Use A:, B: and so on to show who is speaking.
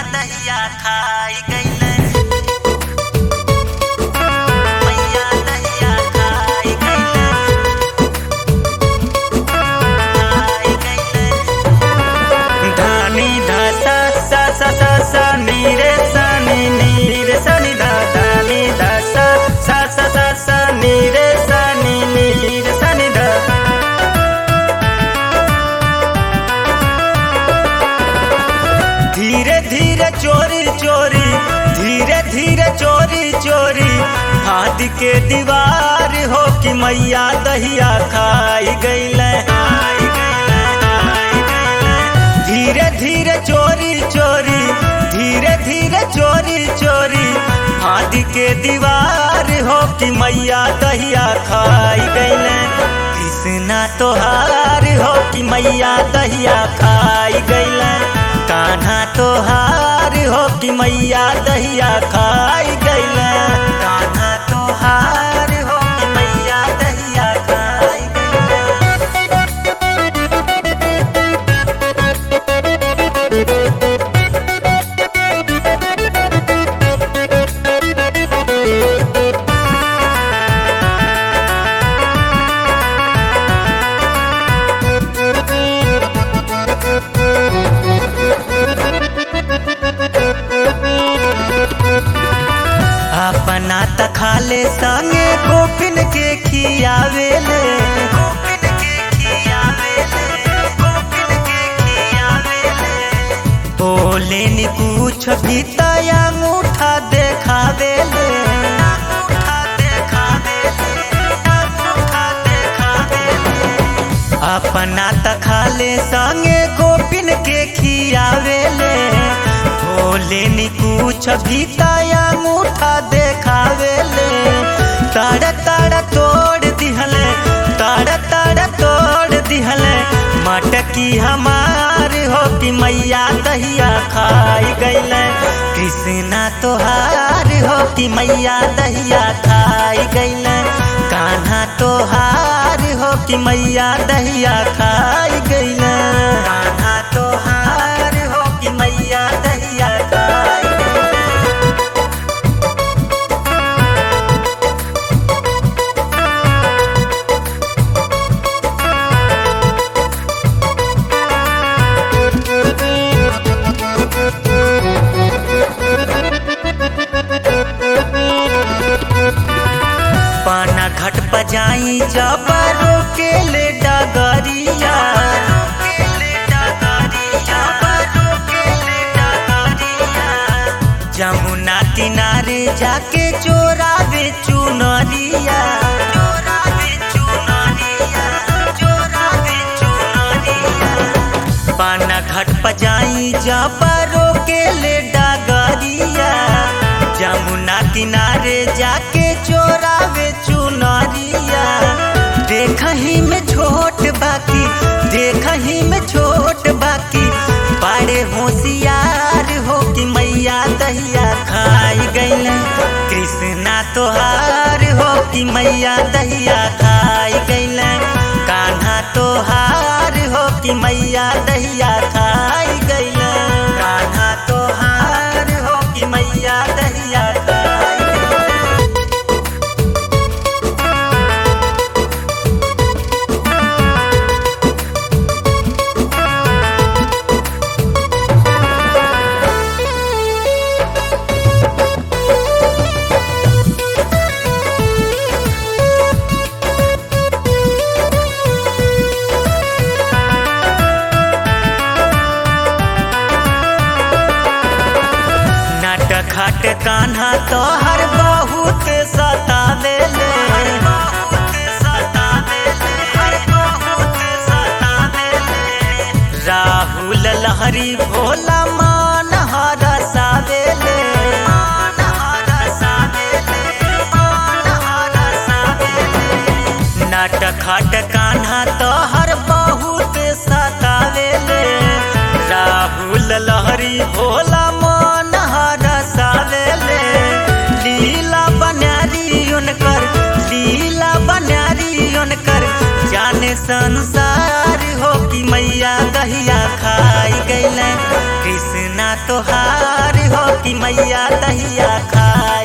A: दहिया खाई गईले मैया दहिया खाई गईले खाई गईले धानी धासा सा सा सा सा नी रे सा नी नी रे सा नी धा धानी धासा सा सा सा सा नी रे सा नी नी रे सा नी धा धीरे धीरे चोरी चोरी धीरे धीरे चोरी चोरी हाथ के दीवार हो कि मैया दहिया खाई गईले धीरे धीरे चोरी चोरी धीरे धीरे चोरी चोरी हाथ के दीवार हो कि मैया दहिया खाई गईले कृष्णा तोहार हो कि मैया दहिया खाई गईले कान्हा तोहार हो कि मैया दहिया खाई गईले कान्हा तोहार हो कि मैया दहिया खाई गईले अपना त खाले संगे गोपिन के खियावेले गोपिन के खियावेले गोपिन के खियावेले बोले नी कुछ भी तया अंगूठा देखावेले अंगूठा देखावेले अंगूठा देखावेले अपना त खाले संगे गोपिन के खियावेले भोले नी कुछ भी तया मुठा देखावेले ताड़ ताड़ तोड़ दिहले ताड़ ताड़ तोड़ दिहले मटकी हमार हो कि मैया दहिया खाई गईले कृष्णा तोहार हो कि मैया दहिया खाई गईले कान्हा तोहार हो कि मैया दहिया खाई गईले कान्हा तोहार हो कि मैया दहिया खाई गईले पाना घट बजाई जबरो के ले डगरिया जमुना किनारे जाके चोरावे चुनरिया चोरावे चुनरिया चोरावे चुनरिया पाना घट बजाई जबरो के ले डगरिया जमुना किनारे जाके चोरावे चुनरिया देखही में छोट बाकी देखही में छोट बाकी बड़े होशियार हो कि मैया दहिया खाई गईले कृष्णा तोहार हो कि मैया दहिया खाई गईले कान्हा तोहार हो कि मैया दहिया खाई गईले कान्हा तोहार हो कि मैया दहिया खाई गईले नट खट कान्हा तोहर बहुत सतावेले राहुल लहरी भोला मान हरसावेले नट खट कान्हा तोहर बहुत सतावेले राहुल लहरी भोला मन हरसावेले लीला बनारी उनकर लीला बनारी उनकर जाने संसार हो कि मैया दहिया खाई गईले कृष्णा तोहार हो कि मैया दहिया खाई